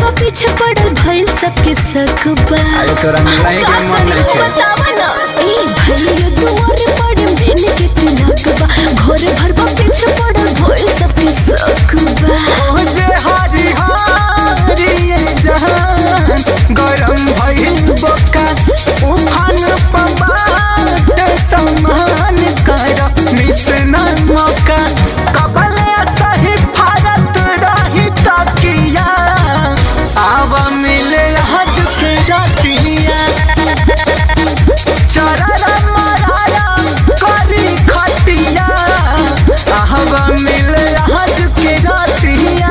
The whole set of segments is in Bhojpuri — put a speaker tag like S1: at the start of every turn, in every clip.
S1: बा पीछे पड़ल भइल सबके सकबा
S2: अरे तोरा मिला ही के मन नहीं के
S1: बतावा ना ए भइल दुआर पड़े मेन के तिलक बा घर भर बा पीछे पड़ल भइल सबके सकबा
S2: जे हरी हरी ये जहान गरम भइल बका उफान पबाट समान कर मिसना मौका कबले सही भारत रही तकिया आव मिले हज के रतिया चररा मराया करी खटिया आहवा मिले हज के रतिया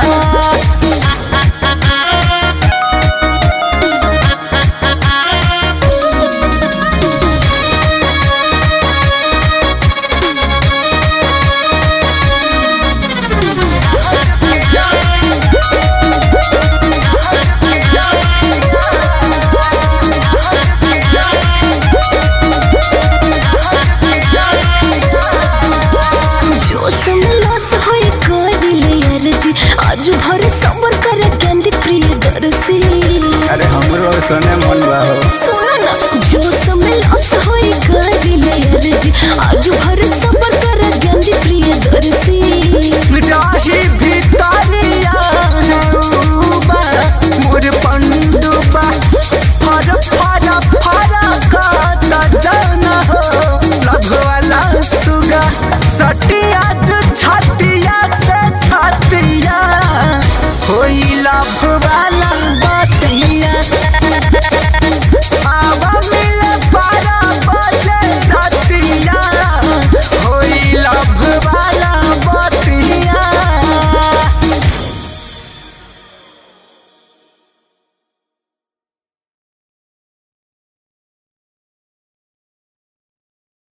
S1: जोश में लॉस होई करिले अर्जी आज भर सबर करे केंदी प्रिय दर्शी
S2: अरे हमरो सने मन बा